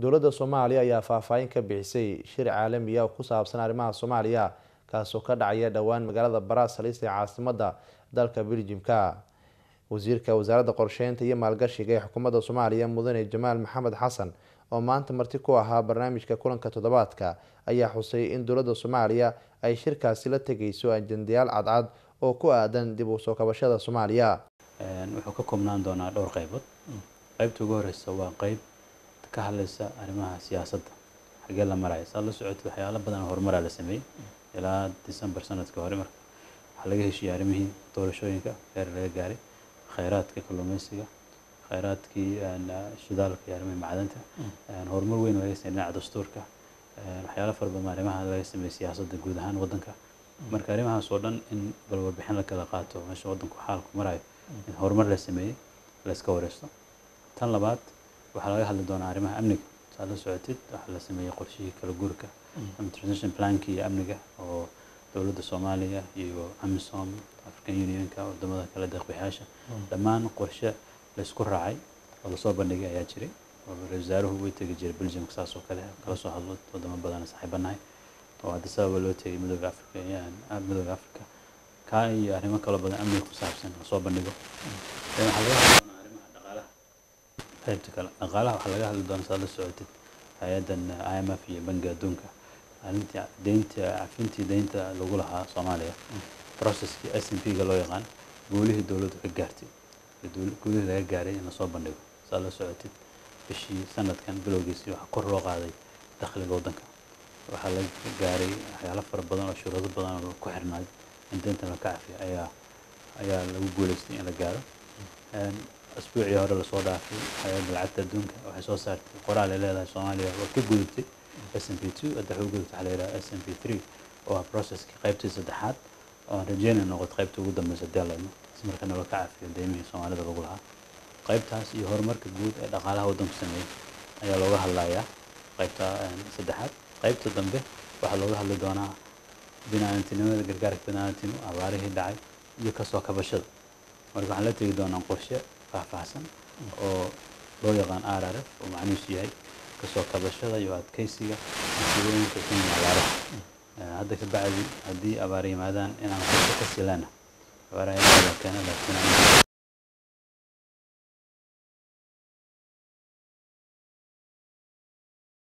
dowladda soomaaliya ayaa faahfaahin ka bixisay shir caalamiya oo ku saabsan arrimaha soomaaliya kaasoo ka dhacaya dhowaan magaalada baraasalis ee caasimadda dalka beljimka wasiirka wasaaradda qorsheynta iyo maalgashiga ee xukuumadda soomaaliya mudane jamaal maxamed xasan oo maanta marti ku ahaa barnaamijka kulanka toddobaadka ayaa xusay in dowladda soomaaliya ay shirkaasi la tegayso ajendayaal cadcad oo ku aadan dib u soo kabashada soomaaliya wuxuu ka koobnaan doonaa dhowr qaybood qaybta ugu horeysa waa qayb ka hadlaysa arrimaha siyaasadda xagee la maraya saad la socotid waxyaalo badan oo horumaraa la sameeyey ilaa december sanadkii hore marka waxaa laga heshiiyey arrimihii doorashooyinka heer laga gaaray khayraadka kalluumeysiga khayraadkii shidaalka iyo arrimihii macdanta horumar weyn laga sameeyey dhinaca dastuurka waxyaalo fara badan arrimaha laga sameeyey siyaasadda guud ahaan waddanka marka arrimahaas oo dhan in bal warbixin la kala qaato meesha waddanku xaalku marayo in horumar la sameeyey la iska wareysto tan labaad waxaa laga hadli doonaa arrimaha amniga saad la socotid waxaa la sameeyey qorshihii kala guurka ama transition plankii iyo amniga oo dowladda soomaaliya iyo amisom african unionka wadamada kale deeqbixiyaasha dhammaan qorshe laysku raacay oo lasoo bandhigay ayaa jiray oo ra-isul wasaaruhu way tegi jiray belgiumka saas oo kale kala soo hadlo wadamo badan saaxiibanahay oo hadda sababa loo tegay midooda africa midooda africa kaa iyo arrimo kaloo badan amniga ku saabsan lasoo bandhigo waxaa laga hadli doonaa arrimaha dhaqaalaha qaybta kale dhaqaalaha waxaa laga hadli doonaa saad la socotid hay-addan i m f iyo bangiga adduunka arrintii deynta cafintii deynta lagu lahaa soomaaliya processkii s n p ga loo yaqaan guulihii dowladdu ka gaartay guulihii laga gaaray in lasoo bandhigo saad la socotid bishii sanadkan bilowgiisii waxaa kor loo qaaday dakhliga waddanka waxaa laga gaaray waxyaalo fara badan oo shuruudo badan oo ku xirnaay in deynta la ka cafiyo ayaa ayaa lagu guuleystay in la gaaro asbuucii hore lasoo dhaafay hay-adda lacagta adduunka waxay soo saartay qoraal ay leedahay soomaaliya waa ka gudubtay s n p two hadda waxay u gudubtay waxaa la yidhaha s n p three oo ah processkii qaybtii saddexaad oo aan rajeynay noqoto qaybta ugu dambeysa haddii alla idmo si markana loo ka cafiyo deymihii soomaalida lagu lahaa qaybtaas iyo horumarka guud ee dhaqaalaha waddanku sameeyey ayaa looga hadlayaa qaybta saddexaad qaybta dambe waxaa looga hadli doonaa binaantinimada gargaarka binaantinimo abaarihii dhacay iyo kasoo kabashada marka waxaan la tegi doonaa qorshe faahfaahsan oo loo yaqaan r r f oo macnihiisu yahay kasoo kabashada iyo adkeysiga masiibooyinka ku yimi abaaraha hadda ka bacdi haddii abaar yimaadaan inaan qorshe ka silana abaaraha keena laakiin